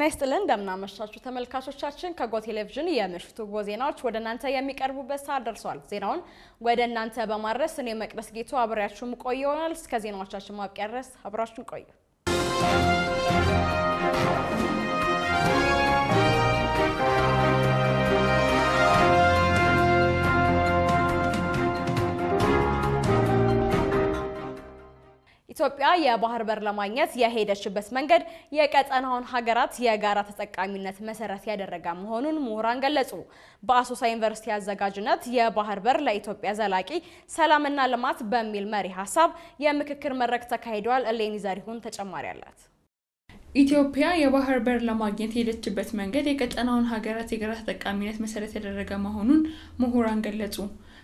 ጤና ይስጥልን እንደምናመሻችሁ ተመልካቾቻችን፣ ከጎ ቴሌቪዥን የምሽቱ ጎ ዜናዎች ወደ እናንተ የሚቀርቡበት ሰዓት ደርሷል። ዜናውን ወደ እናንተ በማድረስ እኔ መቅደስ ጌቱ አብሬያችሁም ቆይ ይሆናል። እስከ ዜናዎቻችን ማብቂያ ድረስ አብራችሁን ቆዩ። ኢትዮጵያ የባህር በር ለማግኘት የሄደችበት መንገድ የቀጠናውን ሀገራት የጋራ ተጠቃሚነት መሰረት ያደረገ መሆኑን ምሁራን ገለጹ። በአሶሳ ዩኒቨርሲቲ አዘጋጅነት የባህር በር ለኢትዮጵያ ዘላቂ ሰላምና ልማት በሚል መሪ ሀሳብ የምክክር መድረክ ተካሂዷል። እሌኒ ዘሪሁን ተጨማሪ አላት። ኢትዮጵያ የባህር በር ለማግኘት የሄደችበት መንገድ የቀጠናውን ሀገራት የጋራ ተጠቃሚነት መሰረት ያደረገ መሆኑን ምሁራን ገለጹ።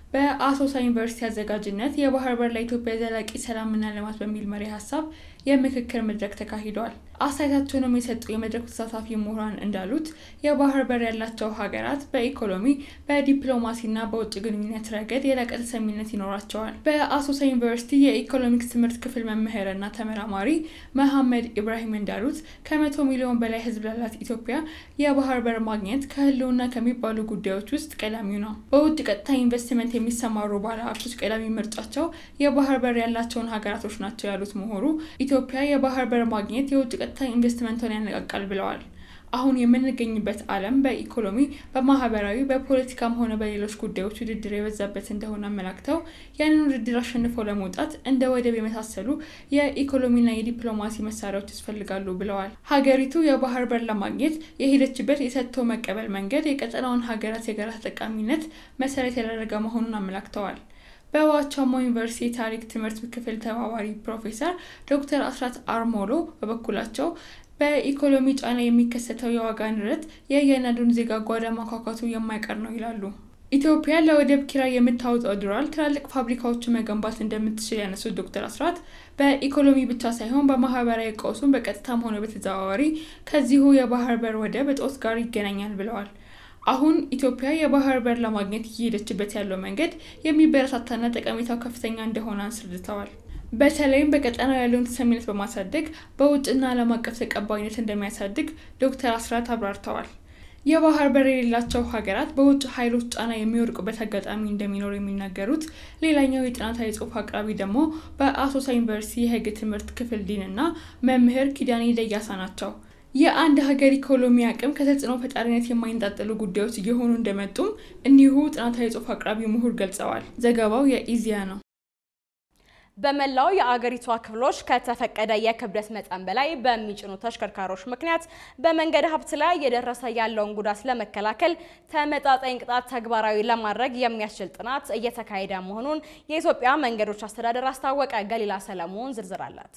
በአሶሳ ዩኒቨርሲቲ አዘጋጅነት የባህር በር ለኢትዮጵያ ዘላቂ ሰላምና ልማት በሚል መሪ ሀሳብ የምክክር መድረክ ተካሂዷል። አስተያየታቸውንም የሰጡ የመድረኩ ተሳታፊ ምሁራን እንዳሉት የባህር በር ያላቸው ሀገራት በኢኮኖሚ በዲፕሎማሲና በውጭ ግንኙነት ረገድ የላቀ ተሰሚነት ይኖራቸዋል። በአሶሳ ዩኒቨርሲቲ የኢኮኖሚክስ ትምህርት ክፍል መምህርና ተመራማሪ መሐመድ ኢብራሂም እንዳሉት ከመቶ ሚሊዮን በላይ ሕዝብ ላላት ኢትዮጵያ የባህር በር ማግኘት ከህልውና ከሚባሉ ጉዳዮች ውስጥ ቀዳሚው ነው። በውጭ ቀጥታ ኢንቨስትመንት የሚሰማሩ ባለሀብቶች ቀዳሚ ምርጫቸው የባህር በር ያላቸውን ሀገራቶች ናቸው ያሉት ምሁሩ ኢትዮጵያ የባህር በር ማግኘት የውጭ ቀጥታ ኢንቨስትመንቷን ያነቃቃል ብለዋል። አሁን የምንገኝበት ዓለም በኢኮኖሚ፣ በማህበራዊ፣ በፖለቲካም ሆነ በሌሎች ጉዳዮች ውድድር የበዛበት እንደሆነ አመላክተው ያንን ውድድር አሸንፈው ለመውጣት እንደ ወደብ የመሳሰሉ የኢኮኖሚና የዲፕሎማሲ መሳሪያዎች ያስፈልጋሉ ብለዋል። ሀገሪቱ የባህር በር ለማግኘት የሄደችበት የሰጥቶ መቀበል መንገድ የቀጠናውን ሀገራት የጋራ ተጠቃሚነት መሰረት ያደረገ መሆኑን አመላክተዋል። በዋቻሞ ዩኒቨርሲቲ የታሪክ ትምህርት ክፍል ተባባሪ ፕሮፌሰር ዶክተር አስራት አርሞሎ በበኩላቸው በኢኮኖሚ ጫና የሚከሰተው የዋጋ ንረት የእያንዳንዱን ዜጋ ጓዳ ማኳኳቱ የማይቀር ነው ይላሉ። ኢትዮጵያ ለወደብ ኪራይ የምታወጣው ዶላር ትላልቅ ፋብሪካዎችን መገንባት እንደምትችል ያነሱት ዶክተር አስራት በኢኮኖሚ ብቻ ሳይሆን በማህበራዊ ቀውሱም በቀጥታም ሆነ በተዘዋዋሪ ከዚሁ የባህር በር ወደብ እጦት ጋር ይገናኛል ብለዋል። አሁን ኢትዮጵያ የባህር በር ለማግኘት እየሄደችበት ያለው መንገድ የሚበረታታና ጠቀሜታው ከፍተኛ እንደሆነ አስረድተዋል። በተለይም በቀጠናው ያለውን ተሰሚነት በማሳደግ በውጭና ዓለም አቀፍ ተቀባይነት እንደሚያሳድግ ዶክተር አስራት አብራርተዋል። የባህር በር የሌላቸው ሀገራት በውጭ ኃይሎች ጫና የሚወድቁበት አጋጣሚ እንደሚኖር የሚናገሩት ሌላኛው የጥናታዊ ጽሑፍ አቅራቢ ደግሞ በአሶሳ ዩኒቨርሲቲ የሕግ ትምህርት ክፍል ዲን እና መምህር ኪዳኔ ደያሳ ናቸው። የአንድ ሀገር ኢኮኖሚ አቅም ከተጽዕኖ ፈጣሪነት የማይንጣጠሉ ጉዳዮች እየሆኑ እንደመጡም እኒሁ ጥናታዊ ጽሑፍ አቅራቢ ምሁር ገልጸዋል። ዘገባው የኢዚያ ነው። በመላው የአገሪቷ ክፍሎች ከተፈቀደ የክብደት መጠን በላይ በሚጭኑ ተሽከርካሪዎች ምክንያት በመንገድ ሀብት ላይ እየደረሰ ያለውን ጉዳት ለመከላከል ተመጣጣኝ ቅጣት ተግባራዊ ለማድረግ የሚያስችል ጥናት እየተካሄደ መሆኑን የኢትዮጵያ መንገዶች አስተዳደር አስታወቀ። ገሊላ ሰለሞን ዝርዝር አላት።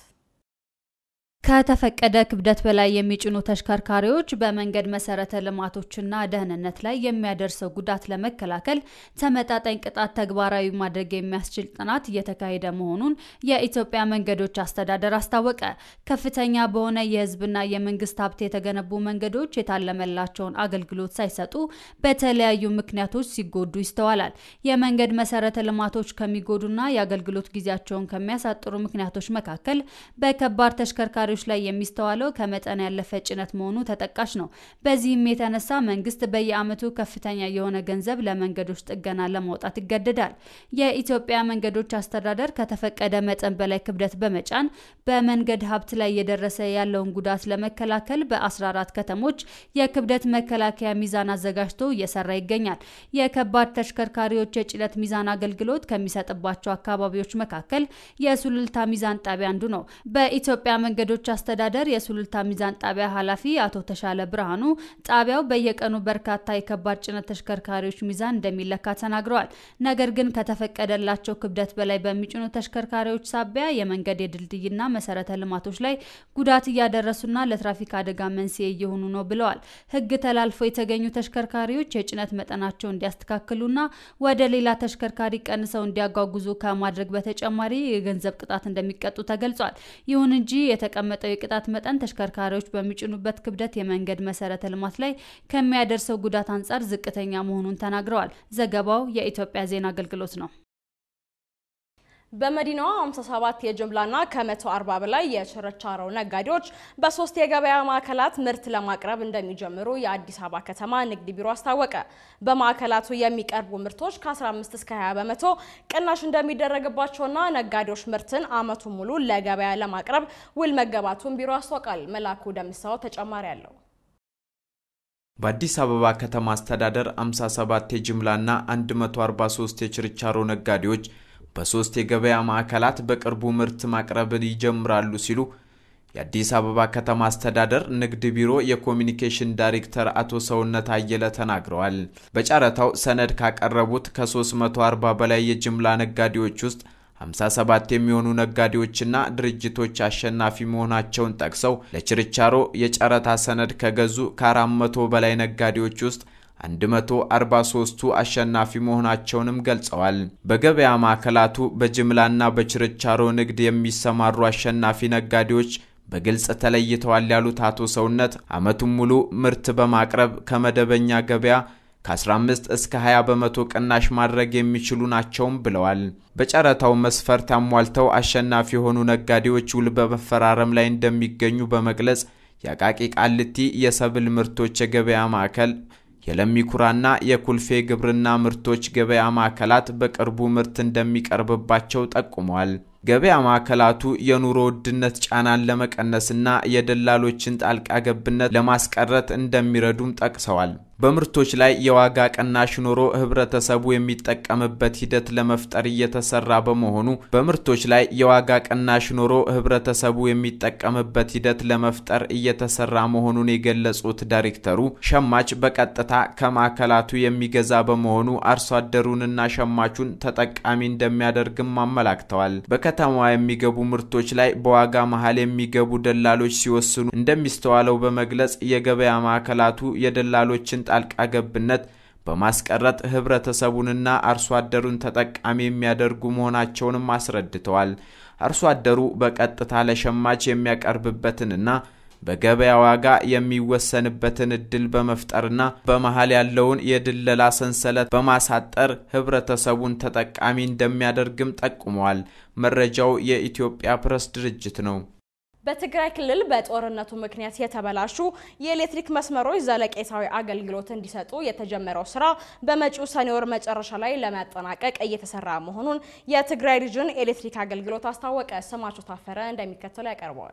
ከተፈቀደ ክብደት በላይ የሚጭኑ ተሽከርካሪዎች በመንገድ መሰረተ ልማቶችና ደህንነት ላይ የሚያደርሰው ጉዳት ለመከላከል ተመጣጣኝ ቅጣት ተግባራዊ ማድረግ የሚያስችል ጥናት እየተካሄደ መሆኑን የኢትዮጵያ መንገዶች አስተዳደር አስታወቀ። ከፍተኛ በሆነ የሕዝብና የመንግስት ሀብት የተገነቡ መንገዶች የታለመላቸውን አገልግሎት ሳይሰጡ በተለያዩ ምክንያቶች ሲጎዱ ይስተዋላል። የመንገድ መሰረተ ልማቶች ከሚጎዱና የአገልግሎት ጊዜያቸውን ከሚያሳጥሩ ምክንያቶች መካከል በከባድ ተሽከርካሪ ላይ የሚስተዋለው ከመጠን ያለፈ ጭነት መሆኑ ተጠቃሽ ነው። በዚህም የተነሳ መንግስት በየዓመቱ ከፍተኛ የሆነ ገንዘብ ለመንገዶች ጥገና ለማውጣት ይገደዳል። የኢትዮጵያ መንገዶች አስተዳደር ከተፈቀደ መጠን በላይ ክብደት በመጫን በመንገድ ሀብት ላይ እየደረሰ ያለውን ጉዳት ለመከላከል በ14 ከተሞች የክብደት መከላከያ ሚዛን አዘጋጅቶ እየሰራ ይገኛል። የከባድ ተሽከርካሪዎች የጭነት ሚዛን አገልግሎት ከሚሰጥባቸው አካባቢዎች መካከል የሱሉልታ ሚዛን ጣቢያ አንዱ ነው። በኢትዮጵያ መንገዶች አስተዳደር የሱሉልታ ሚዛን ጣቢያ ኃላፊ አቶ ተሻለ ብርሃኑ ጣቢያው በየቀኑ በርካታ የከባድ ጭነት ተሽከርካሪዎች ሚዛን እንደሚለካ ተናግረዋል። ነገር ግን ከተፈቀደላቸው ክብደት በላይ በሚጭኑ ተሽከርካሪዎች ሳቢያ የመንገድ የድልድይና መሰረተ ልማቶች ላይ ጉዳት እያደረሱና ለትራፊክ አደጋ መንስኤ እየሆኑ ነው ብለዋል። ሕግ ተላልፈው የተገኙ ተሽከርካሪዎች የጭነት መጠናቸው እንዲያስተካክሉና ወደ ሌላ ተሽከርካሪ ቀንሰው እንዲያጓጉዙ ከማድረግ በተጨማሪ የገንዘብ ቅጣት እንደሚቀጡ ተገልጿል። ይሁን እንጂ የተቀመጠው የቅጣት መጠን ተሽከርካሪዎች በሚጭኑበት ክብደት የመንገድ መሰረተ ልማት ላይ ከሚያደርሰው ጉዳት አንጻር ዝቅተኛ መሆኑን ተናግረዋል። ዘገባው የኢትዮጵያ ዜና አገልግሎት ነው። በመዲናዋ 57 የጅምላና ከ140 በላይ የችርቻሮ ነጋዴዎች በሶስት የገበያ ማዕከላት ምርት ለማቅረብ እንደሚጀምሩ የአዲስ አበባ ከተማ ንግድ ቢሮ አስታወቀ። በማዕከላቱ የሚቀርቡ ምርቶች ከ15 እስከ 20 በመቶ ቅናሽ እንደሚደረግባቸውና ነጋዴዎች ምርትን ዓመቱን ሙሉ ለገበያ ለማቅረብ ውል መገባቱን ቢሮ አስታውቃል። መላኩ ደምሳው ተጨማሪ አለው። በአዲስ አበባ ከተማ አስተዳደር 57 የጅምላና 143 የችርቻሮ ነጋዴዎች በሶስት የገበያ ማዕከላት በቅርቡ ምርት ማቅረብን ይጀምራሉ ሲሉ የአዲስ አበባ ከተማ አስተዳደር ንግድ ቢሮ የኮሚኒኬሽን ዳይሬክተር አቶ ሰውነት አየለ ተናግረዋል። በጨረታው ሰነድ ካቀረቡት ከ340 በላይ የጅምላ ነጋዴዎች ውስጥ 57 የሚሆኑ ነጋዴዎችና ድርጅቶች አሸናፊ መሆናቸውን ጠቅሰው ለችርቻሮ የጨረታ ሰነድ ከገዙ ከ400 በላይ ነጋዴዎች ውስጥ 143ቱ አሸናፊ መሆናቸውንም ገልጸዋል። በገበያ ማዕከላቱ በጅምላና በችርቻሮ ንግድ የሚሰማሩ አሸናፊ ነጋዴዎች በግልጽ ተለይተዋል ያሉት አቶ ሰውነት ዓመቱን ሙሉ ምርት በማቅረብ ከመደበኛ ገበያ ከ15 እስከ 20 በመቶ ቅናሽ ማድረግ የሚችሉ ናቸውም ብለዋል። በጨረታው መስፈርት አሟልተው አሸናፊ የሆኑ ነጋዴዎች ውል በመፈራረም ላይ እንደሚገኙ በመግለጽ የአቃቂ ቃልቲ የሰብል ምርቶች የገበያ ማዕከል የለሚኩራና የኩልፌ ግብርና ምርቶች ገበያ ማዕከላት በቅርቡ ምርት እንደሚቀርብባቸው ጠቁመዋል። ገበያ ማዕከላቱ የኑሮ ውድነት ጫናን ለመቀነስና የደላሎችን ጣልቃ ገብነት ለማስቀረት እንደሚረዱም ጠቅሰዋል። በምርቶች ላይ የዋጋ ቅናሽ ኖሮ ህብረተሰቡ የሚጠቀምበት ሂደት ለመፍጠር እየተሰራ በመሆኑ በምርቶች ላይ የዋጋ ቅናሽ ኖሮ ህብረተሰቡ የሚጠቀምበት ሂደት ለመፍጠር እየተሰራ መሆኑን የገለጹት ዳይሬክተሩ ሸማች በቀጥታ ከማዕከላቱ የሚገዛ በመሆኑ አርሶ አደሩንና ሸማቹን ተጠቃሚ እንደሚያደርግም አመላክተዋል። በከተማዋ የሚገቡ ምርቶች ላይ በዋጋ መሀል የሚገቡ ደላሎች ሲወስኑ እንደሚስተዋለው በመግለጽ የገበያ ማዕከላቱ የደላሎችን ጣልቃ ገብነት በማስቀረት ህብረተሰቡንና አርሶ አደሩን ተጠቃሚ የሚያደርጉ መሆናቸውንም አስረድተዋል። አርሶ አደሩ በቀጥታ ለሸማች የሚያቀርብበትንና በገበያ ዋጋ የሚወሰንበትን እድል በመፍጠርና በመሀል ያለውን የድለላ ሰንሰለት በማሳጠር ህብረተሰቡን ተጠቃሚ እንደሚያደርግም ጠቁመዋል። መረጃው የኢትዮጵያ ፕሬስ ድርጅት ነው። በትግራይ ክልል በጦርነቱ ምክንያት የተበላሹ የኤሌክትሪክ መስመሮች ዘለቄታዊ አገልግሎት እንዲሰጡ የተጀመረው ስራ በመጪው ሰኔ ወር መጨረሻ ላይ ለማጠናቀቅ እየተሰራ መሆኑን የትግራይ ሪጅን ኤሌክትሪክ አገልግሎት አስታወቀ። ስማቸው ታፈረ እንደሚከተለው ያቀርበዋል።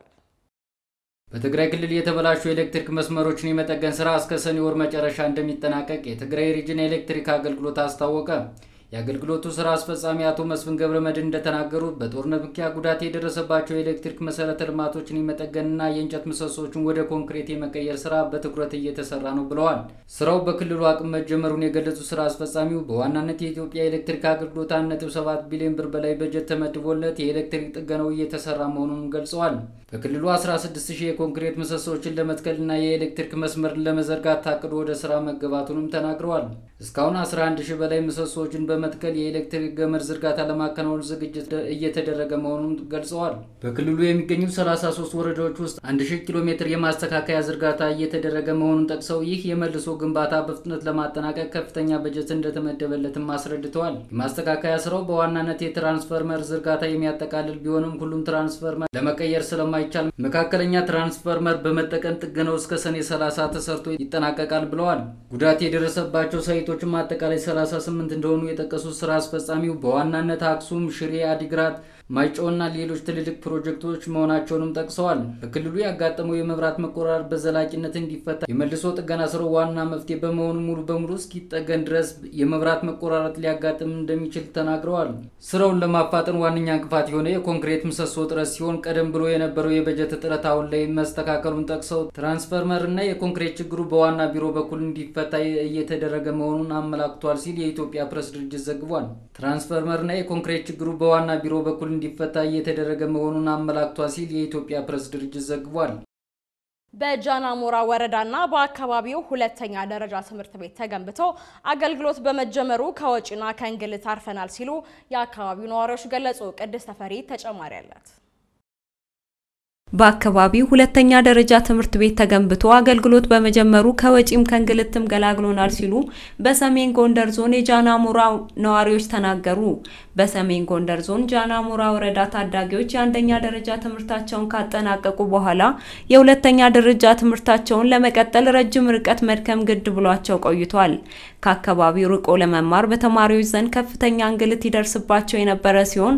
በትግራይ ክልል የተበላሹ የኤሌክትሪክ መስመሮችን የመጠገን ስራ እስከ ሰኔ ወር መጨረሻ እንደሚጠናቀቅ የትግራይ ሪጅን ኤሌክትሪክ አገልግሎት አስታወቀ። የአገልግሎቱ ስራ አስፈጻሚ አቶ መስፍን ገብረ መድህን እንደተናገሩት በጦርነት ምክንያት ጉዳት የደረሰባቸው የኤሌክትሪክ መሰረተ ልማቶችን የመጠገንና የእንጨት ምሰሶችን ወደ ኮንክሪት የመቀየር ስራ በትኩረት እየተሰራ ነው ብለዋል። ስራው በክልሉ አቅም መጀመሩን የገለጹት ስራ አስፈጻሚው በዋናነት የኢትዮጵያ ኤሌክትሪክ አገልግሎት 1.7 ቢሊዮን ብር በላይ በጀት ተመድቦለት የኤሌክትሪክ ጥገናው እየተሰራ መሆኑን ገልጸዋል። በክልሉ 16000 የኮንክሪት ምሰሶችን ለመትከልና የኤሌክትሪክ መስመርን ለመዘርጋት ታቅዶ ወደ ስራ መገባቱንም ተናግረዋል። እስካሁን 11000 በላይ ምሰሶችን በመትከል የኤሌክትሪክ ገመድ ዝርጋታ ለማከናወን ዝግጅት እየተደረገ መሆኑን ገልጸዋል። በክልሉ የሚገኙ 33 ወረዳዎች ውስጥ 1000 ኪሎ ሜትር የማስተካከያ ዝርጋታ እየተደረገ መሆኑን ጠቅሰው ይህ የመልሶ ግንባታ በፍጥነት ለማጠናቀቅ ከፍተኛ በጀት እንደተመደበለትም አስረድተዋል። የማስተካከያ ስራው በዋናነት የትራንስፈርመር ዝርጋታ የሚያጠቃልል ቢሆንም ሁሉም ትራንስፈርመር ለመቀየር ስለማይቻል መካከለኛ ትራንስፈርመር በመጠቀም ጥገናው እስከ ሰኔ 30 ተሰርቶ ይጠናቀቃል ብለዋል። ጉዳት የደረሰባቸው ሳይቶችም አጠቃላይ 38 እንደሆኑ የጠቀሱት ስራ አስፈጻሚው በዋናነት አክሱም፣ ሽሬ፣ አዲግራት፣ ማይጨውና ሌሎች ትልልቅ ፕሮጀክቶች መሆናቸውንም ጠቅሰዋል። በክልሉ ያጋጠመው የመብራት መቆራረጥ በዘላቂነት እንዲፈታ የመልሶ ጥገና ስራው ዋና መፍትሄ በመሆኑ ሙሉ በሙሉ እስኪጠገን ድረስ የመብራት መቆራረጥ ሊያጋጥም እንደሚችል ተናግረዋል። ስራውን ለማፋጠን ዋነኛ እንቅፋት የሆነ የኮንክሪት ምሰሶ እጥረት ሲሆን ቀደም ብሎ የነበረው የበጀት እጥረት አሁን ላይ መስተካከሉን ጠቅሰው ትራንስፈርመር እና የኮንክሪት ችግሩ በዋና ቢሮ በኩል እንዲፈታ እየተደረገ መሆኑን አመላክቷል ሲል የኢትዮጵያ ፕሬስ ድርጅት ዘግቧል። ትራንስፈርመር እና የኮንክሪት ችግሩ በዋና ቢሮ በኩል እንዲፈታ እየተደረገ መሆኑን አመላክቷል ሲል የኢትዮጵያ ፕሬስ ድርጅት ዘግቧል። በጃናሞራ ወረዳና በአካባቢው ሁለተኛ ደረጃ ትምህርት ቤት ተገንብቶ አገልግሎት በመጀመሩ ከወጪና ከእንግልት አርፈናል ሲሉ የአካባቢው ነዋሪዎች ገለጹ። ቅድስት ተፈሪ ተጨማሪ አላት። በአካባቢው ሁለተኛ ደረጃ ትምህርት ቤት ተገንብቶ አገልግሎት በመጀመሩ ከወጪም ከእንግልትም ገላግሎናል ሲሉ በሰሜን ጎንደር ዞን የጃናሞራ ነዋሪዎች ተናገሩ። በሰሜን ጎንደር ዞን ጃናሞራ ወረዳ ታዳጊዎች የአንደኛ ደረጃ ትምህርታቸውን ካጠናቀቁ በኋላ የሁለተኛ ደረጃ ትምህርታቸውን ለመቀጠል ረጅም ርቀት መድከም ግድ ብሏቸው ቆይቷል። ከአካባቢው ርቆ ለመማር በተማሪዎች ዘንድ ከፍተኛ እንግልት ይደርስባቸው የነበረ ሲሆን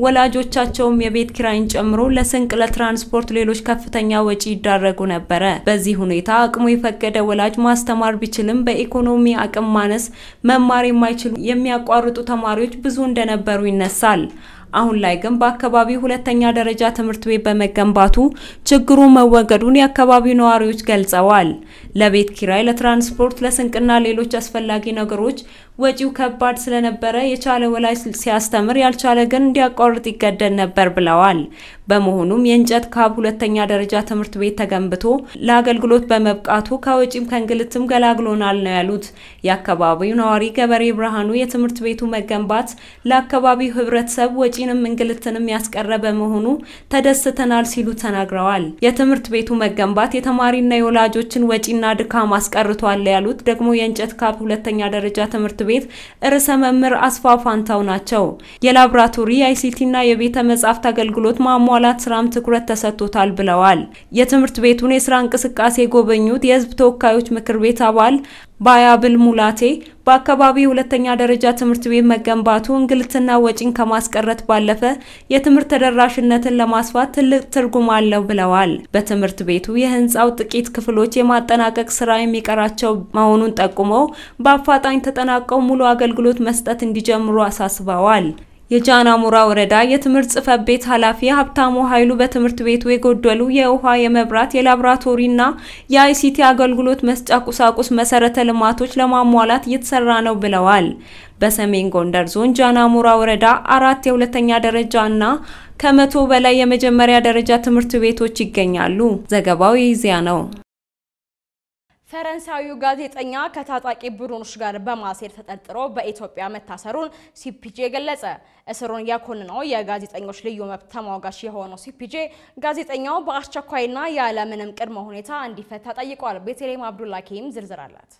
ወላጆቻቸውም የቤት ኪራይን ጨምሮ ለስንቅ፣ ለትራንስፖርት ሌሎች ከፍተኛ ወጪ ይዳረጉ ነበረ። በዚህ ሁኔታ አቅሙ የፈቀደ ወላጅ ማስተማር ቢችልም በኢኮኖሚ አቅም ማነስ መማር የማይችሉ የሚያቋርጡ ተማሪዎች ብዙ እንደነበሩ ይነሳል። አሁን ላይ ግን በአካባቢው ሁለተኛ ደረጃ ትምህርት ቤት በመገንባቱ ችግሩ መወገዱን የአካባቢው ነዋሪዎች ገልጸዋል። ለቤት ኪራይ፣ ለትራንስፖርት፣ ለስንቅና ሌሎች አስፈላጊ ነገሮች ወጪው ከባድ ስለነበረ የቻለ ወላጅ ሲያስተምር ያልቻለ ግን እንዲያቋርጥ ይገደድ ነበር ብለዋል። በመሆኑም የእንጨት ካብ ሁለተኛ ደረጃ ትምህርት ቤት ተገንብቶ ለአገልግሎት በመብቃቱ ከወጪም ከእንግልትም ገላግሎናል ነው ያሉት። የአካባቢው ነዋሪ ገበሬ ብርሃኑ የትምህርት ቤቱ መገንባት ለአካባቢው ሕብረተሰብ ወጪንም እንግልትንም ያስቀረ በመሆኑ ተደስተናል ሲሉ ተናግረዋል። የትምህርት ቤቱ መገንባት የተማሪና የወላጆችን ወጪና ድካም አስቀርቷል ያሉት ደግሞ የእንጨት ካብ ሁለተኛ ደረጃ ትምህርት ቤት ርዕሰ መምህር አስፋ ፋንታው ናቸው። የላብራቶሪ የአይሲቲና የቤተ መጻሕፍት አገልግሎት ማሟላት ስራም ትኩረት ተሰጥቶታል ብለዋል። የትምህርት ቤቱን የስራ እንቅስቃሴ የጎበኙት የህዝብ ተወካዮች ምክር ቤት አባል ባያብል ሙላቴ በአካባቢው ሁለተኛ ደረጃ ትምህርት ቤት መገንባቱ እንግልትና ወጪን ከማስቀረት ባለፈ የትምህርት ተደራሽነትን ለማስፋት ትልቅ ትርጉም አለው ብለዋል። በትምህርት ቤቱ የህንፃው ጥቂት ክፍሎች የማጠናቀቅ ስራ የሚቀራቸው መሆኑን ጠቁመው በአፋጣኝ ተጠናቀው ሙሉ አገልግሎት መስጠት እንዲጀምሩ አሳስበዋል። የጃናሞራ ወረዳ የትምህርት ጽሕፈት ቤት ኃላፊ ሀብታሙ ኃይሉ በትምህርት ቤቱ የጎደሉ የውሃ፣ የመብራት፣ የላብራቶሪና የአይሲቲ አገልግሎት መስጫ ቁሳቁስ መሰረተ ልማቶች ለማሟላት እየተሰራ ነው ብለዋል። በሰሜን ጎንደር ዞን ጃናሞራ ወረዳ አራት የሁለተኛ ደረጃ እና ከመቶ በላይ የመጀመሪያ ደረጃ ትምህርት ቤቶች ይገኛሉ። ዘገባው የኢዜአ ነው። ፈረንሳዊው ጋዜጠኛ ከታጣቂ ቡድኖች ጋር በማሴር ተጠርጥሮ በኢትዮጵያ መታሰሩን ሲፒጄ ገለጸ። እስሩን የኮንነው የጋዜጠኞች ልዩ መብት ተሟጋች የሆነው ሲፒጄ ጋዜጠኛው በአስቸኳይና ያለምንም ቅድመ ሁኔታ እንዲፈታ ጠይቋል። ቤተልሔም አብዱላኪም ዝርዝር አላት።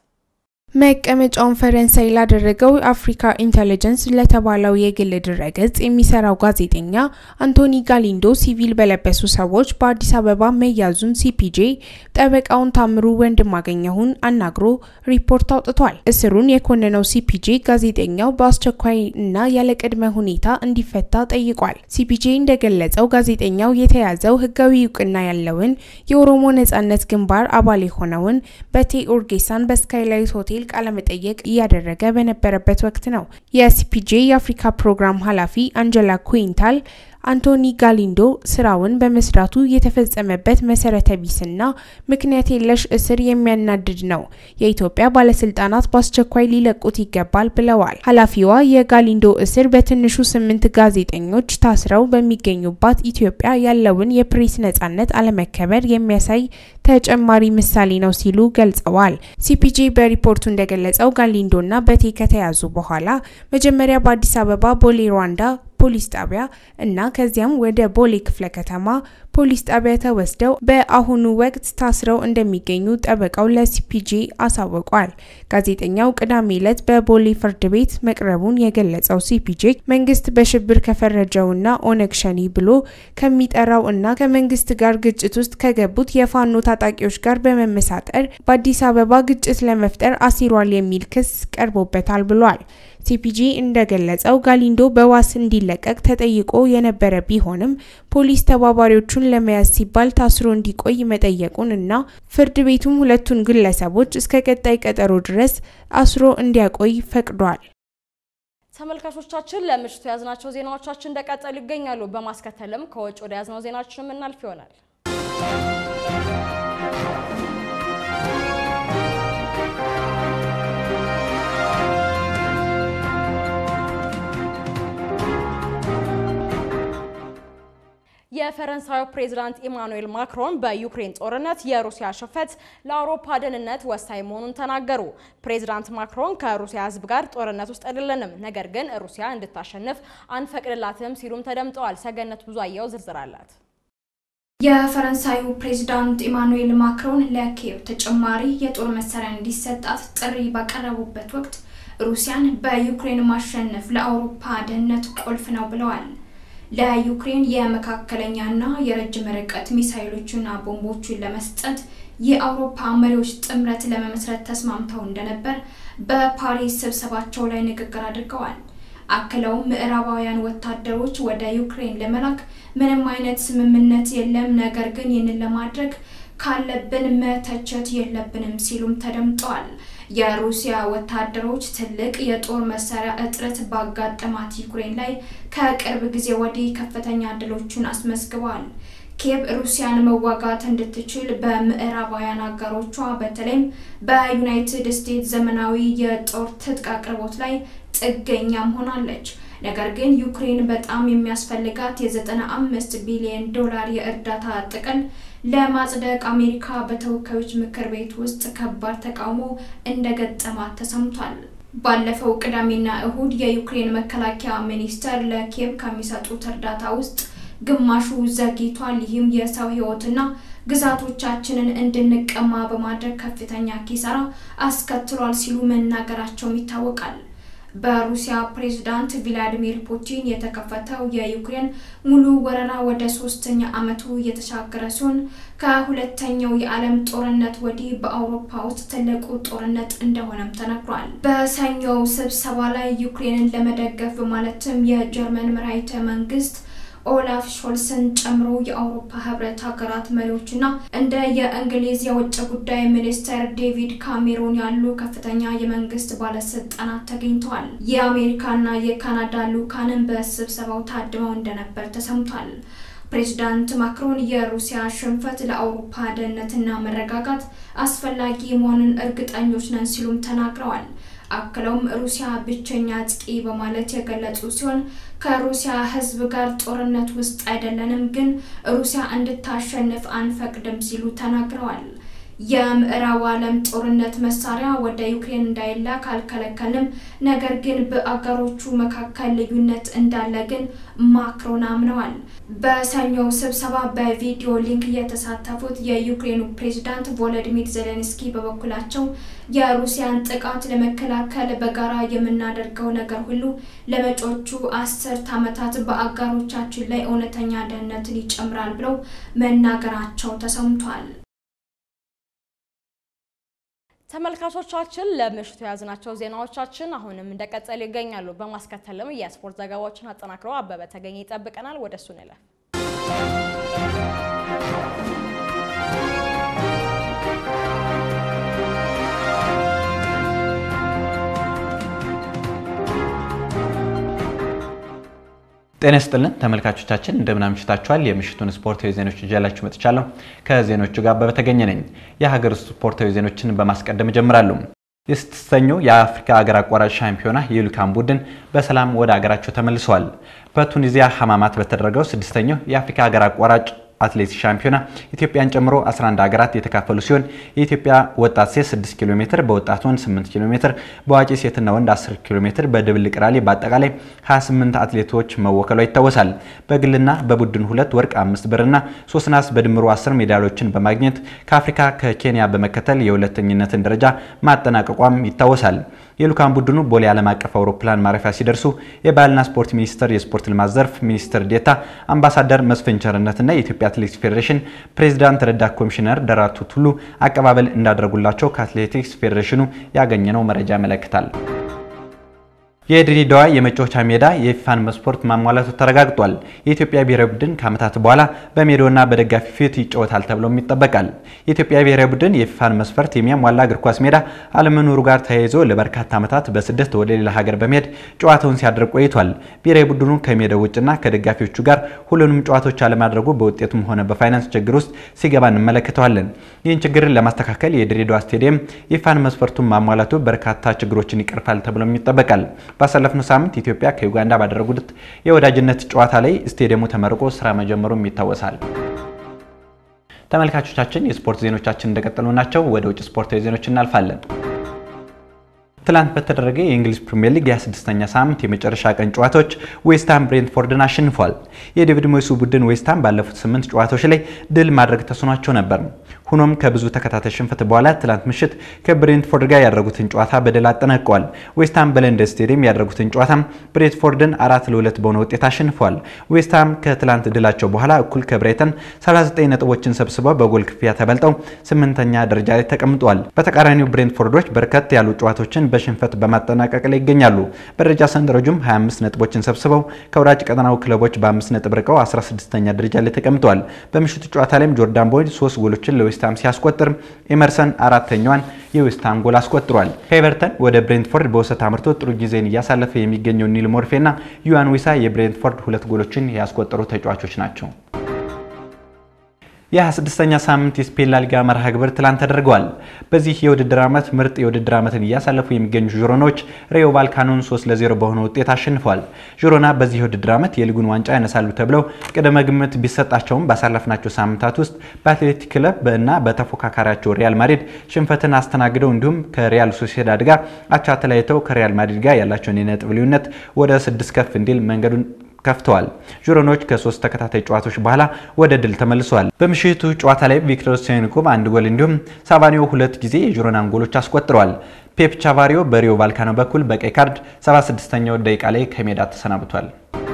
መቀመጫውን ፈረንሳይ ላደረገው አፍሪካ ኢንተለጀንስ ለተባለው የግል ድረገጽ የሚሰራው ጋዜጠኛ አንቶኒ ጋሊንዶ ሲቪል በለበሱ ሰዎች በአዲስ አበባ መያዙን ሲፒጄ ጠበቃውን ታምሩ ወንድማገኘሁን አናግሮ ሪፖርት አውጥቷል። እስሩን የኮነነው ሲፒጄ ጋዜጠኛው በአስቸኳይ እና ያለ ቅድመ ሁኔታ እንዲፈታ ጠይቋል። ሲፒጄ እንደገለጸው ጋዜጠኛው የተያዘው ሕጋዊ እውቅና ያለውን የኦሮሞ ነጻነት ግንባር አባል የሆነውን በቴ ኡርጌሳን በስካይላይት ሆቴል ቃለመጠየቅ እያደረገ በነበረበት ወቅት ነው። የሲፒጄ የአፍሪካ ፕሮግራም ኃላፊ አንጀላ ኩዊንታል አንቶኒ ጋሊንዶ ስራውን በመስራቱ የተፈጸመበት መሰረተ ቢስና ምክንያት የለሽ እስር የሚያናድድ ነው። የኢትዮጵያ ባለስልጣናት በአስቸኳይ ሊለቁት ይገባል ብለዋል። ኃላፊዋ የጋሊንዶ እስር በትንሹ ስምንት ጋዜጠኞች ታስረው በሚገኙባት ኢትዮጵያ ያለውን የፕሬስ ነጻነት አለመከበር የሚያሳይ ተጨማሪ ምሳሌ ነው ሲሉ ገልጸዋል። ሲፒጄ በሪፖርቱ እንደገለጸው ጋሊንዶና በቴ ከተያዙ በኋላ መጀመሪያ በአዲስ አበባ ቦሌ ሩዋንዳ ፖሊስ ጣቢያ እና ከዚያም ወደ ቦሌ ክፍለ ከተማ ፖሊስ ጣቢያ ተወስደው በአሁኑ ወቅት ታስረው እንደሚገኙ ጠበቃው ለሲፒጄ አሳውቋል። ጋዜጠኛው ቅዳሜ ዕለት በቦሌ ፍርድ ቤት መቅረቡን የገለጸው ሲፒጄ መንግስት በሽብር ከፈረጀውና ኦነግ ሸኒ ብሎ ከሚጠራው እና ከመንግስት ጋር ግጭት ውስጥ ከገቡት የፋኖ ታጣቂዎች ጋር በመመሳጠር በአዲስ አበባ ግጭት ለመፍጠር አሲሯል የሚል ክስ ቀርቦበታል ብሏል። ሲፒጂ እንደገለጸው ጋሊንዶ በዋስ እንዲለቀቅ ተጠይቆ የነበረ ቢሆንም ፖሊስ ተባባሪዎቹን ለመያዝ ሲባል ታስሮ እንዲቆይ መጠየቁን እና ፍርድ ቤቱም ሁለቱን ግለሰቦች እስከ ቀጣይ ቀጠሮ ድረስ አስሮ እንዲያቆይ ፈቅዷል። ተመልካቾቻችን ለምሽቱ የያዝናቸው ዜናዎቻችን እንደቀጠሉ ይገኛሉ። በማስከተልም ከውጭ ወደ ያዝነው ዜናችን የምናልፍ ይሆናል። የፈረንሳዩ ፕሬዝዳንት ኢማኑኤል ማክሮን በዩክሬን ጦርነት የሩሲያ ሽንፈት ለአውሮፓ ደህንነት ወሳኝ መሆኑን ተናገሩ። ፕሬዝዳንት ማክሮን ከሩሲያ ሕዝብ ጋር ጦርነት ውስጥ አይደለንም፣ ነገር ግን ሩሲያ እንድታሸንፍ አንፈቅድላትም ሲሉም ተደምጠዋል። ሰገነት ብዙአየው ዝርዝር አላት። የፈረንሳዩ ፕሬዚዳንት ኢማኑኤል ማክሮን ለኪየቭ ተጨማሪ የጦር መሳሪያ እንዲሰጣት ጥሪ ባቀረቡበት ወቅት ሩሲያን በዩክሬን ማሸነፍ ለአውሮፓ ደህንነት ቁልፍ ነው ብለዋል። ለዩክሬን የመካከለኛና የረጅም ርቀት ሚሳይሎችና ቦምቦችን ለመስጠት የአውሮፓ መሪዎች ጥምረት ለመመስረት ተስማምተው እንደነበር በፓሪስ ስብሰባቸው ላይ ንግግር አድርገዋል። አክለውም ምዕራባውያን ወታደሮች ወደ ዩክሬን ለመላክ ምንም አይነት ስምምነት የለም፣ ነገር ግን ይህንን ለማድረግ ካለብን መተቸት የለብንም ሲሉም ተደምጠዋል። የሩሲያ ወታደሮች ትልቅ የጦር መሳሪያ እጥረት ባጋጠማት ዩክሬን ላይ ከቅርብ ጊዜ ወዲህ ከፍተኛ ድሎችን አስመዝግበዋል። ኪየቭ ሩሲያን መዋጋት እንድትችል በምዕራባውያን አጋሮቿ በተለይም በዩናይትድ ስቴትስ ዘመናዊ የጦር ትጥቅ አቅርቦት ላይ ጥገኛም ሆናለች። ነገር ግን ዩክሬን በጣም የሚያስፈልጋት የዘጠና አምስት ቢሊዮን ዶላር የእርዳታ ጥቅል ለማጽደቅ አሜሪካ በተወካዮች ምክር ቤት ውስጥ ከባድ ተቃውሞ እንደገጠማት ተሰምቷል። ባለፈው ቅዳሜና እሁድ የዩክሬን መከላከያ ሚኒስቴር ለኪየቭ ከሚሰጡት እርዳታ ውስጥ ግማሹ ዘግይቷል። ይህም የሰው ሕይወትና ግዛቶቻችንን እንድንቀማ በማድረግ ከፍተኛ ኪሳራ አስከትሏል ሲሉ መናገራቸውም ይታወቃል። በሩሲያ ፕሬዝዳንት ቪላዲሚር ፑቲን የተከፈተው የዩክሬን ሙሉ ወረራ ወደ ሶስተኛ ዓመቱ እየተሻገረ ሲሆን ከሁለተኛው የዓለም ጦርነት ወዲህ በአውሮፓ ውስጥ ትልቁ ጦርነት እንደሆነም ተነግሯል። በሰኞው ስብሰባ ላይ ዩክሬንን ለመደገፍ በማለትም የጀርመን መራሒተ መንግስት ኦላፍ ሾልስን ጨምሮ የአውሮፓ ህብረት ሀገራት መሪዎችና እንደ የእንግሊዝ የውጭ ጉዳይ ሚኒስትር ዴቪድ ካሜሮን ያሉ ከፍተኛ የመንግስት ባለስልጣናት ተገኝተዋል። የአሜሪካና የካናዳ ልኡካንም በስብሰባው ታድመው እንደነበር ተሰምቷል። ፕሬዚዳንት ማክሮን የሩሲያ ሽንፈት ለአውሮፓ ደህንነትና መረጋጋት አስፈላጊ መሆኑን እርግጠኞች ነን ሲሉም ተናግረዋል። አክለውም ሩሲያ ብቸኛ አጥቂ በማለት የገለጹ ሲሆን ከሩሲያ ህዝብ ጋር ጦርነት ውስጥ አይደለንም፣ ግን ሩሲያ እንድታሸንፍ አንፈቅድም ሲሉ ተናግረዋል። የምዕራብ ዓለም ጦርነት መሳሪያ ወደ ዩክሬን እንዳይላክ አልከለከልም፣ ነገር ግን በአገሮቹ መካከል ልዩነት እንዳለ ግን ማክሮን አምነዋል። በሰኞው ስብሰባ በቪዲዮ ሊንክ የተሳተፉት የዩክሬኑ ፕሬዚዳንት ቮሎዲሚር ዜሌንስኪ በበኩላቸው የሩሲያን ጥቃት ለመከላከል በጋራ የምናደርገው ነገር ሁሉ ለመጪዎቹ አስርት ዓመታት በአጋሮቻችን ላይ እውነተኛ ደህንነትን ይጨምራል ብለው መናገራቸው ተሰምቷል። ተመልካቾቻችን ለምሽቱ የያዝናቸው ዜናዎቻችን አሁንም እንደቀጠሉ ይገኛሉ። በማስከተልም የስፖርት ዘገባዎችን አጠናክረው አበበ ተገኘ ይጠብቀናል። ወደ እሱ እንለፍ። ጤና ይስጥልን ተመልካቾቻችን እንደምን አምሽታችኋል። የምሽቱን ስፖርታዊ ዜናዎች ይዤላችሁ መጥቻለሁ። ከዜናዎቹ ጋር አበበ ተገኘ ነኝ። የሀገር ውስጥ ስፖርታዊ ዜናዎችን በማስቀደም እጀምራለሁ። የስድስተኛው የአፍሪካ ሀገር አቋራጭ ሻምፒዮና የልዑካን ቡድን በሰላም ወደ ሀገራቸው ተመልሰዋል። በቱኒዚያ ሐማማት በተደረገው ስድስተኛው የአፍሪካ ሀገር አቋራጭ አትሌቲክስ ሻምፒዮና ኢትዮጵያን ጨምሮ 11 ሀገራት የተካፈሉ ሲሆን የኢትዮጵያ ወጣት ሴት 6 ኪሎ ሜትር፣ በወጣት ወንድ 8 ኪሎ ሜትር፣ በአዋቂ ሴትና ወንድ 10 ኪሎ ሜትር በድብልቅ ራሊ በአጠቃላይ 28 አትሌቶች መወከሏ ይታወሳል። በግልና በቡድን ሁለት ወርቅ፣ አምስት ብርና ሶስት ናስ በድምሩ 10 ሜዳሊያዎችን በማግኘት ከአፍሪካ ከኬንያ በመከተል የሁለተኝነትን ደረጃ ማጠናቀቋም ይታወሳል። የልዑካን ቡድኑ ቦሌ ዓለም አቀፍ አውሮፕላን ማረፊያ ሲደርሱ የባህልና ስፖርት ሚኒስቴር የስፖርት ልማት ዘርፍ ሚኒስትር ዴኤታ አምባሳደር መስፍን ቸርነትና የኢትዮጵያ አትሌቲክስ ፌዴሬሽን ፕሬዚዳንት ረዳት ኮሚሽነር ደራርቱ ቱሉ አቀባበል እንዳደረጉላቸው ከአትሌቲክስ ፌዴሬሽኑ ያገኘነው መረጃ ያመለክታል። የድሬዳዋ የመጫወቻ ሜዳ የፊፋን መስፈርት ማሟላቱ ተረጋግጧል። የኢትዮጵያ ብሔራዊ ቡድን ከዓመታት በኋላ በሜዳውና በደጋፊ ፊት ይጫወታል ተብሎም ይጠበቃል። የኢትዮጵያ ብሔራዊ ቡድን የፊፋን መስፈርት የሚያሟላ እግር ኳስ ሜዳ አለመኖሩ ጋር ተያይዞ ለበርካታ ዓመታት በስደት ወደ ሌላ ሀገር በመሄድ ጨዋታውን ሲያደርግ ቆይቷል። ብሔራዊ ቡድኑ ከሜዳው ውጭና ከደጋፊዎቹ ጋር ሁሉንም ጨዋታዎች አለማድረጉ በውጤቱም ሆነ በፋይናንስ ችግር ውስጥ ሲገባ እንመለከተዋለን። ይህን ችግርን ለማስተካከል የድሬዳዋ ስቴዲየም የፊፋን መስፈርቱን ማሟላቱ በርካታ ችግሮችን ይቀርፋል ተብሎም ይጠበቃል። ባሳለፍነው ሳምንት ኢትዮጵያ ከዩጋንዳ ባደረጉት የወዳጅነት ጨዋታ ላይ ስቴዲየሙ ተመርቆ ስራ መጀመሩም ይታወሳል። ተመልካቾቻችን የስፖርት ዜኖቻችን እንደቀጠሉ ናቸው። ወደ ውጭ ስፖርታዊ ዜኖች እናልፋለን። ትላንት በተደረገ የእንግሊዝ ፕሪምየር ሊግ የ26ኛ ሳምንት የመጨረሻ ቀን ጨዋታዎች ዌስትሃም ብሬንትፎርድን አሸንፏል። የዴቪድ ሞይሱ ቡድን ዌስትሃም ባለፉት ስምንት ጨዋታዎች ላይ ድል ማድረግ ተስኗቸው ነበር። ሆኖም ከብዙ ተከታታይ ሽንፈት በኋላ ትላንት ምሽት ከብሬንትፎርድ ጋር ያደረጉትን ጨዋታ በድል አጠናቀዋል። ዌስትሃም በለንደን ስቴዲየም ያደረጉትን ጨዋታም ብሬንትፎርድን አራት ለሁለት በሆነ ውጤት አሸንፏል። ዌስትሃም ከትላንት ድላቸው በኋላ እኩል ከብራይተን 39 ነጥቦችን ሰብስበው በጎል ክፍያ ተበልጠው ስምንተኛ ደረጃ ላይ ተቀምጠዋል። በተቃራኒው ብሬንትፎርዶች በርከት ያሉ ጨዋታዎችን በሽንፈት በማጠናቀቅ ላይ ይገኛሉ። በደረጃ ሰንጠረዡም 25 ነጥቦችን ሰብስበው ከወራጅ ቀጠናው ክለቦች በአምስት ነጥብ ርቀው 16ኛ ደረጃ ላይ ተቀምጠዋል። በምሽቱ ጨዋታ ላይም ጆርዳን ቦይድ ሶስት ጎሎችን ለዌስትሃም ሲያስቆጥር ኤመርሰን አራተኛዋን የዌስትሃም ጎል አስቆጥሯል። ከኤቨርተን ወደ ብሬንትፎርድ በውሰት አምርቶ ጥሩ ጊዜን እያሳለፈ የሚገኘው ኒል ሞርፌና ዩዋን ዊሳ የብሬንትፎርድ ሁለት ጎሎችን ያስቆጠሩ ተጫዋቾች ናቸው። የ26ኛ ሳምንት የስፔን ላሊጋ መርሃ ግብር ትላንት ተደርገዋል። በዚህ የውድድር ዓመት ምርጥ የውድድር ዓመትን እያሳለፉ የሚገኙ žiሮናዎች ሬዮ ቫልካኖን 3 ለ0 በሆነ ውጤት አሸንፈዋል። žiሮና በዚህ የውድድር ዓመት የሊጉን ዋንጫ ያነሳሉ ተብለው ቅድመ ግምት ቢሰጣቸውም ባሳለፍናቸው ሳምንታት ውስጥ በአትሌቲክ ክለብ እና በተፎካካሪያቸው ሪያል ማድሪድ ሽንፈትን አስተናግደው እንዲሁም ከሪያል ሶሲዳድ ጋር አቻ ተለያይተው ከሪያል ማድሪድ ጋር ያላቸውን የነጥብ ልዩነት ወደ ስድስት ከፍ እንዲል መንገዱን ከፍተዋል። žiሮኖች ከሶስት ተከታታይ ጨዋታዎች በኋላ ወደ ድል ተመልሰዋል። በምሽቱ ጨዋታ ላይ ቪክቶር ሴኒኮቭ አንድ ጎል እንዲሁም ሳቫኒዮ ሁለት ጊዜ የžiሮናን ጎሎች አስቆጥረዋል። ፔፕ ቻቫሪዮ በሪዮ ቫልካኖ በኩል በቀይ ካርድ 76ኛው ደቂቃ ላይ ከሜዳ ተሰናብቷል።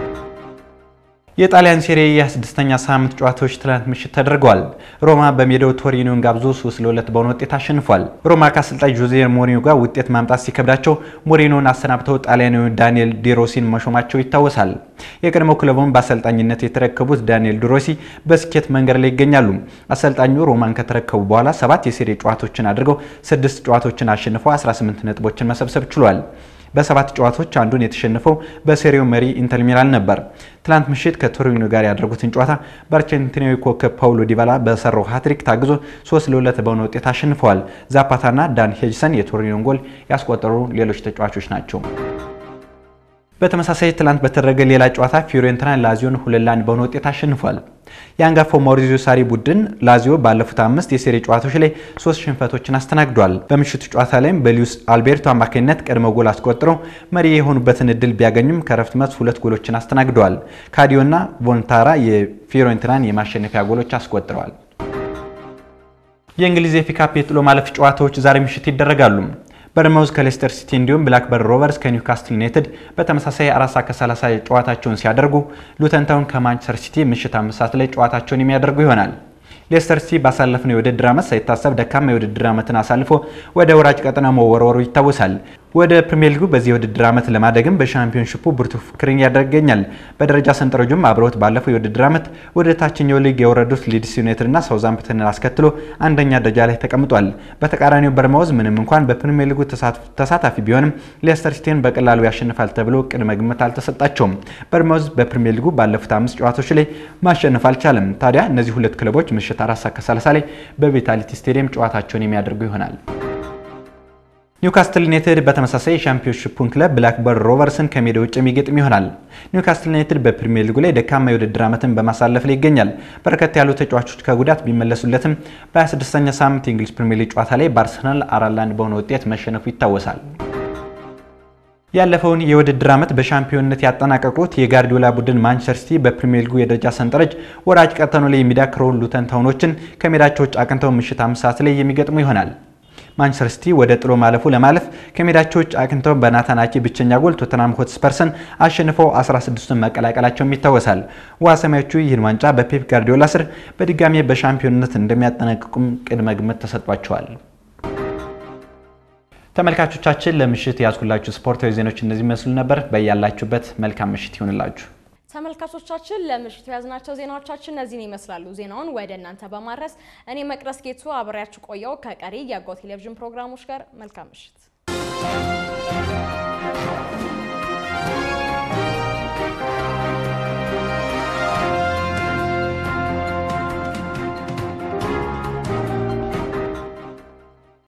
የጣሊያን ሴሪ የ26ኛ ሳምንት ጨዋታዎች ትላንት ምሽት ተደርገዋል። ሮማ በሜዳው ቶሪኖን ጋብዞ 3 ለ2 በሆነ ውጤት አሸንፏል። ሮማ ከአሰልጣኝ ጆዜ ሞሪኒዮ ጋር ውጤት ማምጣት ሲከብዳቸው ሞሪኒዮን አሰናብተው ጣሊያናዊ ዳንኤል ዲሮሲን መሾማቸው ይታወሳል። የቀድሞ ክለቡን በአሰልጣኝነት የተረከቡት ዳንኤል ዲሮሲ በስኬት መንገድ ላይ ይገኛሉ። አሰልጣኙ ሮማን ከተረከቡ በኋላ ሰባት የሴሪ ጨዋታዎችን አድርገው ስድስት ጨዋታዎችን አሸንፈው 18 ነጥቦችን መሰብሰብ ችሏል። በሰባት ጨዋታዎች አንዱን የተሸነፈው በሴሪው መሪ ኢንተር ሚላን ነበር። ትላንት ምሽት ከቶሪኖ ጋር ያደረጉትን ጨዋታ በአርጀንቲናዊ ኮከብ ፓውሎ ዲባላ በሰራው ሃትሪክ ታግዞ 3 ለ2 በሆነ ውጤት አሸንፈዋል። ዛፓታና ዳን ሄጅሰን የቶሪኖን ጎል ያስቆጠሩ ሌሎች ተጫዋቾች ናቸው። በተመሳሳይ ትላንት በተደረገ ሌላ ጨዋታ ፊዮሬንቲና ላዚዮን ሁለት ለአንድ በሆነ ውጤት አሸንፏል። የአንጋፋው ማውሪዚዮ ሳሪ ቡድን ላዚዮ ባለፉት አምስት የሴሪ ጨዋታዎች ላይ ሶስት ሽንፈቶችን አስተናግዷል። በምሽቱ ጨዋታ ላይም በሉዊስ አልቤርቶ አማካኝነት ቀድሞ ጎል አስቆጥረው መሪ የሆኑበትን እድል ቢያገኙም ከረፍት መልስ ሁለት ጎሎችን አስተናግደዋል። ካዲዮና ቮንታራ የፊዮሬንቲናን የማሸነፊያ ጎሎች አስቆጥረዋል። የእንግሊዝ ኤፍ ኤ ካፕ የጥሎ ማለፍ ጨዋታዎች ዛሬ ምሽት ይደረጋሉ። በርንማውዝ ከሌስተር ሲቲ እንዲሁም ብላክበርን ሮቨርስ ከኒውካስትል ዩናይትድ በተመሳሳይ አራት ሰዓት ከ30 ጨዋታቸውን ሲያደርጉ ሉተን ታውን ከማንቸስተር ሲቲ ምሽት አምስት ሰዓት ላይ ጨዋታቸውን የሚያደርጉ ይሆናል። ሌስተር ሲቲ ባሳለፍነው የውድድር ዓመት ሳይታሰብ ደካማ የውድድር ዓመትን አሳልፎ ወደ ወራጅ ቀጠና መወርወሩ ይታወሳል። ወደ ፕሪሚየር ሊጉ በዚህ የውድድር ዓመት ለማደግም በሻምፒዮንሺፑ ብርቱ ፉክክርን እያደረገ ይገኛል። በደረጃ ሰንጠረዡም አብረውት ባለፈው የውድድር ዓመት ወደ ታችኛው ሊግ የወረዱት ሊድስ ዩናይትድ እና ሳውዛምፕተንን አስከትሎ አንደኛ ደረጃ ላይ ተቀምጧል። በተቃራኒው በርንማውዝ ምንም እንኳን በፕሪሚየር ሊጉ ተሳታፊ ቢሆንም ሌስተር ሲቲን በቀላሉ ያሸንፋል ተብሎ ቅድመ ግምት አልተሰጣቸውም። በርንማውዝ በፕሪሚየር ሊጉ ባለፉት አምስት ጨዋታዎች ላይ ማሸነፍ አልቻለም። ታዲያ እነዚህ ሁለት ክለቦች ምሽት አራት ሰዓት ከ30 ላይ በቪታሊቲ ስቴዲየም ጨዋታቸውን የሚያደርጉ ይሆናል። ኒውካስትል ዩናይትድ በተመሳሳይ የሻምፒዮንሺፑን ክለብ ብላክበርን ሮቨርስን ከሜዳ ውጭ የሚገጥም ይሆናል። ኒውካስትል ዩናይትድ በፕሪሚየር ሊጉ ላይ ደካማ የውድድር ዓመትን በማሳለፍ ላይ ይገኛል። በርከት ያሉ ተጫዋቾች ከጉዳት ቢመለሱለትም በ26ኛ ሳምንት የእንግሊዝ ፕሪሚየር ሊግ ጨዋታ ላይ በአርሰናል አራት ለአንድ በሆነ ውጤት መሸነፉ ይታወሳል። ያለፈውን የውድድር ዓመት በሻምፒዮንነት ያጠናቀቁት የጋርዲዮላ ቡድን ማንቸስተር ሲቲ በፕሪሚየር ሊጉ የደረጃ ሰንጠረዥ ወራጅ ቀጠናው ላይ የሚዳክረውን ሉተን ታውኖችን ከሜዳቸው ውጭ አቅንተው ምሽት አምስት ሰዓት ላይ የሚገጥሙ ይሆናል። ማንቸስተር ሲቲ ወደ ጥሎ ማለፉ ለማለፍ ከሜዳቸው ውጭ አቅንተው በናታን አኪ ብቸኛ ጎል ቶተናም ሆትስፐርስን አሸንፈው 16ቱን መቀላቀላቸውም ይታወሳል። ውሃ ሰማዮቹ ይህን ዋንጫ በፔፕ ጋርዲዮላ ስር በድጋሜ በሻምፒዮንነት እንደሚያጠናቅቁም ቅድመ ግምት ተሰጥቷቸዋል። ተመልካቾቻችን ለምሽት ያዝኩላችሁ ስፖርታዊ ዜናዎች እነዚህ መስሉ ነበር። በያላችሁበት መልካም ምሽት ይሁንላችሁ። ተመልካቾቻችን ለምሽቱ የያዝናቸው ዜናዎቻችን እነዚህን ይመስላሉ። ዜናውን ወደ እናንተ በማድረስ እኔ መቅደስ ጌቱ አብሬያችሁ ቆየው። ከቀሪ የአጎ ቴሌቪዥን ፕሮግራሞች ጋር መልካም ምሽት